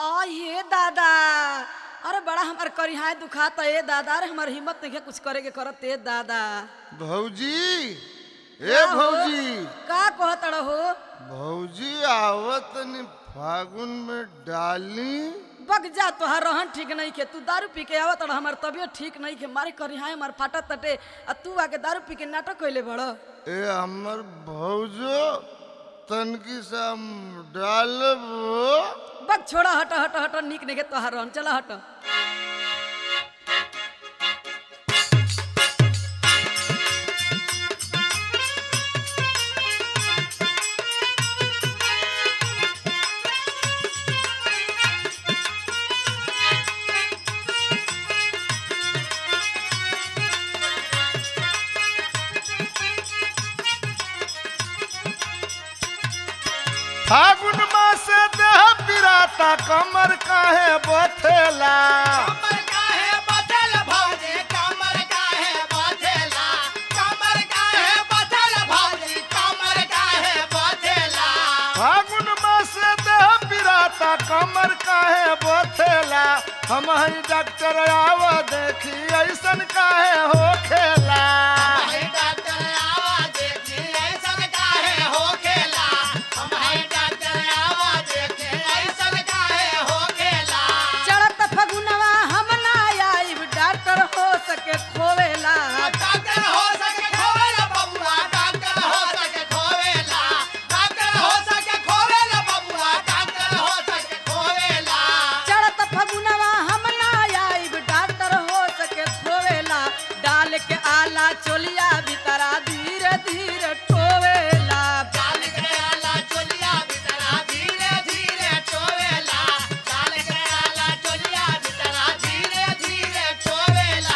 आ ये दादा अरे बड़ा हमार करिहाय दुखाता ए दादा अरे हमार हिम्मत नहीं है कुछ करे के करत ए दादा भौजी ए का हो? भौजी का कहत हो भौजी आवत नि फागुन में डाली बग जा तोहार रहन ठीक नहीं के तू दारू पी के आवत रह हमार तबियत ठीक नहीं के मारे करिहाय हमार फाटत तटे आ तू आके दारू पी के नाटक कइले बड़ ए हमर भौजो तनकी सा डालब बग छोड़ा हट हट हट निक नहीं के तोहार रहन चला हट फागुन मास देह पिराता कमर काहे बथेला कमर काहे बथल भौजी कमर काहे बथेला कमर काहे बथल भौजी कमर काहे बथेला फागुन मास देह पिराता कमर काहे बथेला हम हई डॉक्टर आव देखी ऐसन काहे होखेला भाई डॉक्टर आवा देखी ऐसन काहे होखेला हम भाई डॉक्टर आवा देखी ऐसन काहे होखेला चढ़त फगुनवा हम ना आइब डॉक्टर हो सके खोवेला डॉक्टर हो सके खोवेला बबुआ डॉक्टर हो सके खोवेला डॉक्टर हो सके खोवेला बबुआ डॉक्टर हो सके खोवेला चढ़त फगुनवा हम ना आइब डॉक्टर हो सके खोवेला डाल के आला चोलिया भीतरा धीरे धीरे टोवेला डाल के आला चोलिया बितरा धीरे धीरे टोवेला डाल के आला चोलिया बितरा धीरे धीरे टोवेला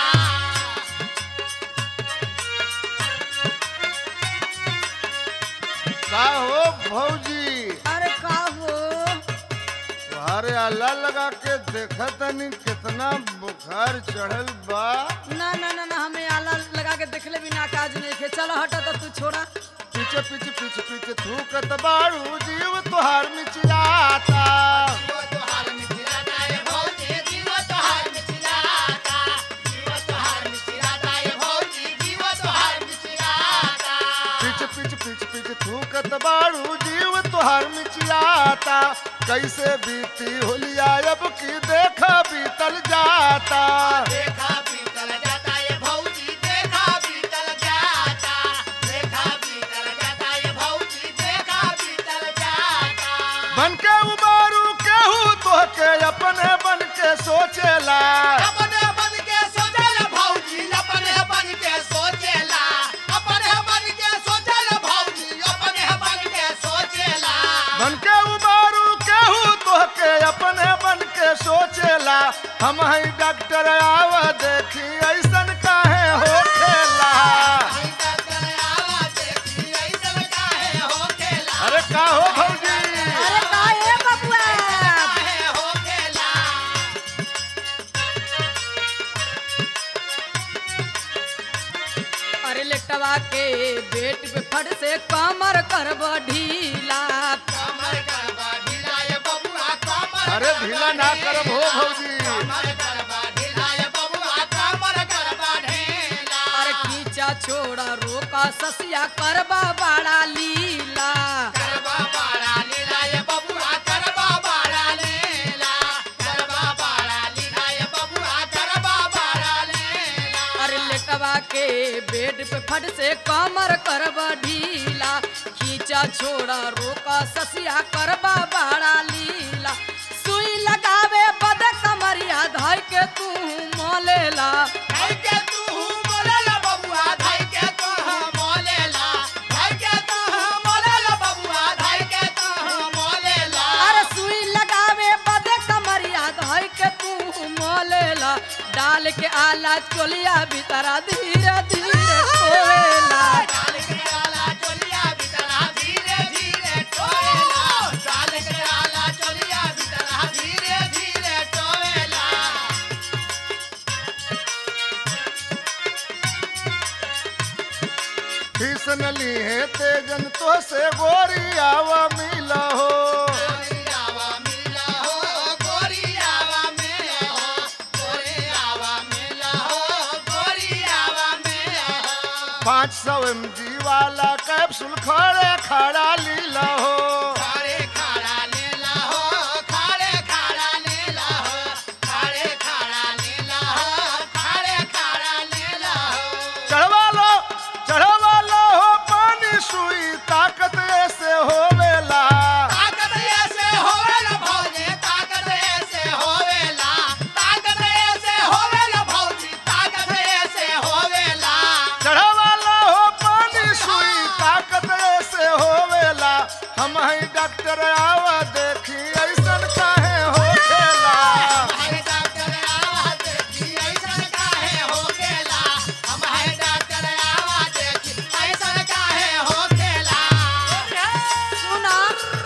का हो भौजी अरे का हो अरे अल्लाह लगा के देखा तनी कितना बुखार चढ़ल बा ना ना ना ना हमें आला लगा के देखले भी ना काज नहीं खे चलो हटा तो तू छोड़ा पीछे पीछे पीछे पीछे थूकत बाड़ू जीव तुहार मिचिलाता जीव तोहार मिथिलाता ए भौजी जीव तोहार मिथिलाता जीव तोहार मिथिलाता ए भौजी जीव तोहार मिथिलाता पीछे पीछे पीछे पीछे थूकत बाड़ू जीव तुहार मिचिलाता कैसे बीती होलिया अब की देखा बीतल जाता देखा बीतल जाता ये भौजी देखा बीतल जाता देखा बीतल जाता ये भौजी देखा बीतल जाता बन के उबारू केहू तोहके अपने बन के सोचेला अपने बन के सोचल भौजी अपने बन के सोचेला अपने बन के सोचल भौजी अपने बन के सोचेला बन के उबारू केहू तोहके अपने बन के सोचेला हम हई डॉक्टर आव देखी ऐसन काहे होखेला आई डॉक्टर आवा देखी ऐसन काहे होखेला अरे का हो भौजी अरे का ए बबुआ काहे होखेला अरे लेटवा के बेट पे फट से कमर करब ढीला कमर करबा ढीला ये बबुआ कमर अरे ढीला ना करब हो भौजी कमर करबा ढीला ये बबुआ कमर करबा ढीला अरे खींचा छोड़ा रोका ससिया करबा बड़ा लीला करबा बाड़ा लीला ये बबुआ करबा बाड़ा लीला करबा बाड़ा लीला ये बबुआ करबा बाड़ा लीला अरे लेटवा के बेड पे फट से कमर करब ढीला खींचा छोड़ा रोका ससिया करबा बड़ा लीला सुई लगावे बद कमरिया धइ के तू मोलेला धाई के तू बोलेला बबुआ धाई के तू मोलेला धाई के तू मोलेला बबुआ धाई के तू मोलेला अरे सुई लगावे बदे कमरिया धइ के तू मोलेला डाल के आला चोलिया भीतरा धीरे धीरे कोवेला डाल के आला चोलिया बितरा धीरे धीरे टोएला डाल के आला चोलिया बितरा धीरे धीरे टोएला फीसन ली है तेजन तो से गोरी आवा मिला हो गोरियावा मिला हो पाँच सौ एम जी वाला कैप्सूल खड़े खड़ा लीला हो खाड़े खाड़ा लेला हो खाड़े खाड़ा लेला हो खाड़े खाड़ा लेला हो खाड़े खाड़ा लेला हो चढ़वा लो चढ़वा लो हो पानी सुई ताकत ऐसे होवेला ताकत ऐसे होवेला भौजी ताकत ऐसे होवेला ताकत ऐसे होवेला भौजी ताकत ऐसे होवेला चढ़वा लो हो पानी सुई ताकत ऐसे होवेला हम ही डॉक्टर आवा देखी ऐसन काहे होखेला हमारे डॉक्टर आवा देखी ऐसन काहे होखेला हमारे डॉक्टर आवा देखी ऐसन काहे होखेला सुना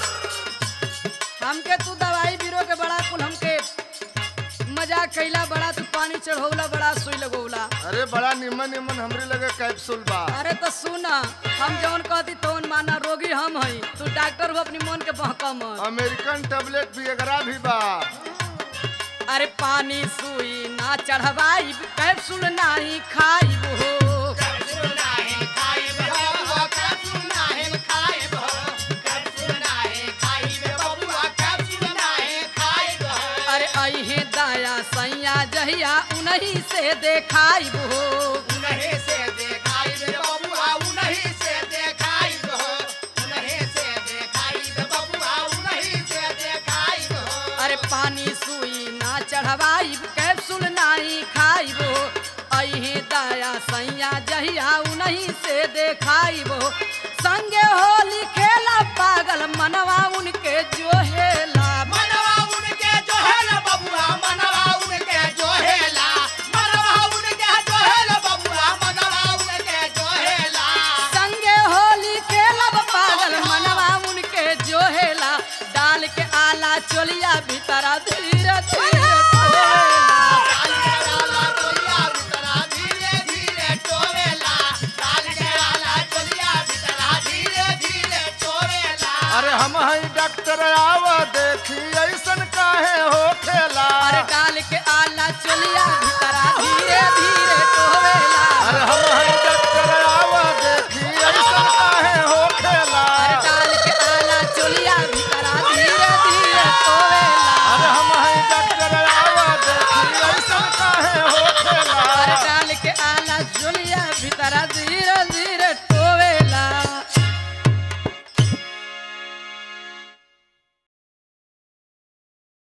हमके तू दवाई बीरो के बड़ा कुल हमके मजाक कैला बड़ा तू पानी चढ़ौला बड़ा सुई लगौला अरे बड़ा निमन निमन हमरे लगे कैप्सूल बा अरे तो सुना हम जौन कहती तौन माना रोगी हम हई तू डॉक्टर हो अपनी मन के बहका मत अमेरिकन टेबलेट भी एकरा भी बा अरे पानी सुई ना चढ़वाई कैप्सूल नाही खाई हो कैप्सूल नाही खाइब हो कैप्सूल नाही खाइब हो कैप्सूल नाही खाइब बबुआ कैप्सूल नाही खाइब हो अरे अहे दाया सैया जहिया उन्हीं से देखाई हो उन्हीं से देखाइब बबुआ उन्हीं से देखाइब हो उन्हीं से देखाइब बबुआ उन्हीं से देखाइब हो अरे पानी सुई ना चढ़वाई कैप्सूल नाही खाई हो अहे दाया सैया जहिया उन्हीं से देखाई हो संगे होली खेला पागल मनवा उनके जो हेला मनवा उनके जो है ना बबुआ मनवा उनके जो है ला मनवा उनके जो है ना बबुआ मनवा उनके जो है ला संगे होली खेलब पागल मनवा उनके जो हेला डाल के आला चोलिया भीतरा धीरे धीरे टोला। काल के आला चोलिया भीतरा धीरे धीरे टोवेला काल के आला चोलिया भीतरा धीरे धीरे टोवेला अरे हम ही डॉक्टर आवा देखी ऐसन काहे होखेला अरे डाल के आला चोलिया भीतरा